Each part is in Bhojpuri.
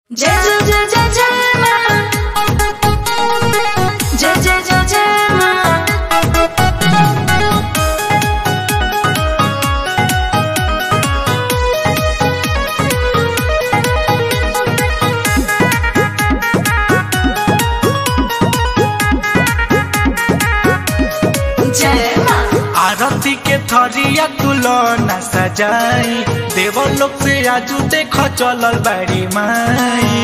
जय जय जय जय जय माँ जय जय जय जय माँ जय माँ आरती के थरिया तुलना सजाई देव लोग से आजू देख चलल बाड़ी माई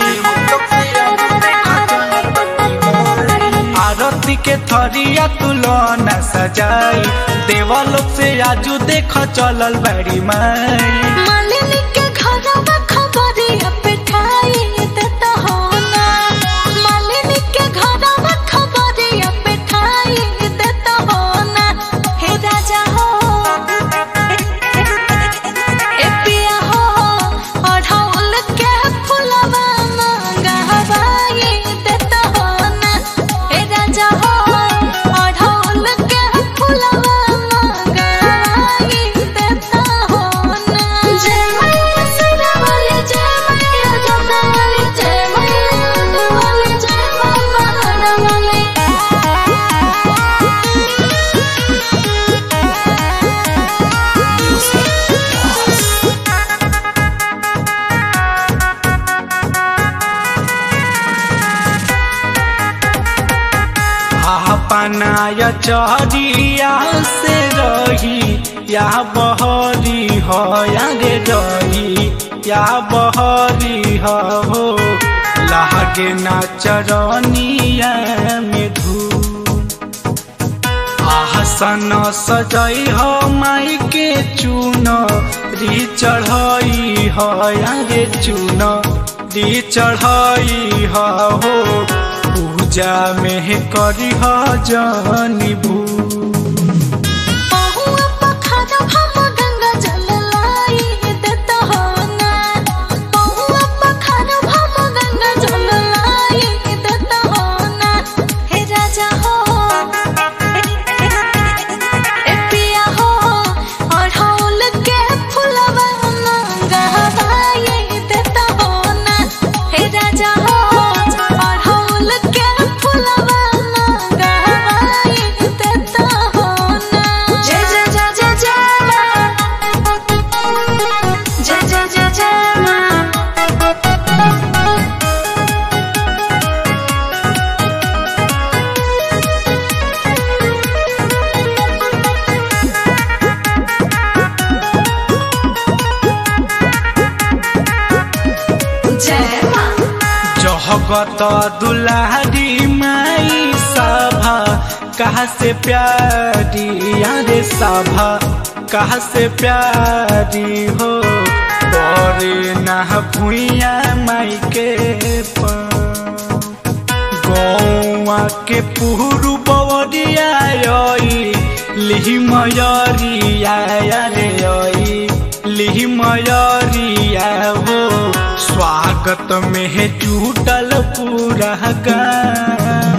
आरती के थरिया तुलना सजाई देव लोग से आजू देख चलल बाड़ी माई मालिनी के घरवा खबरिया पिठाई देता हो ना मालिनी के घरवा खबरिया पिठाई देता हो ना हे राजा हो ए पिया हो अढ़ौल के फुलवा मंगवाई देता हो ना हे राजा हो अढ़ौल के फुलवा मंगवाई देता हो ना जय मैया सिरा वाली जय मैया जोता वाली जय मैया जोता वाली जय मामा वाली अपनाया चहरिया से रही या बहरी हो या रे रही या बहरी हो लागे ना चरनिया में धूल आसन सजई हो माई के चून री चढ़ई हो या रे चून री चढ़ई हो पूजा में करी हो जनी भू बहुआ पखारा हम गंगा जल लाई देता हो ना बहुआ पखारा हम गंगा जल लाई देता हो ना हे राजा हो ए पिया हो अढ़ौल के फुलवा मंगवाई देता हो ना हे राजा हो अढ़ौल के फुलवा मंगवाई देता हो ना जय जय जय जय जय माँ जय जय जय जय माँ जय माँ जगत दुलारी माई सभा कहा से प्यारी यारे सभा कहा से प्यारी हो बड़े ना भुइया माई के गौआ के पुहरु बवरिया लिहि मयरिया रे आई लिहि मयरिया हो स्वागत में है जुटल पूरा गाँव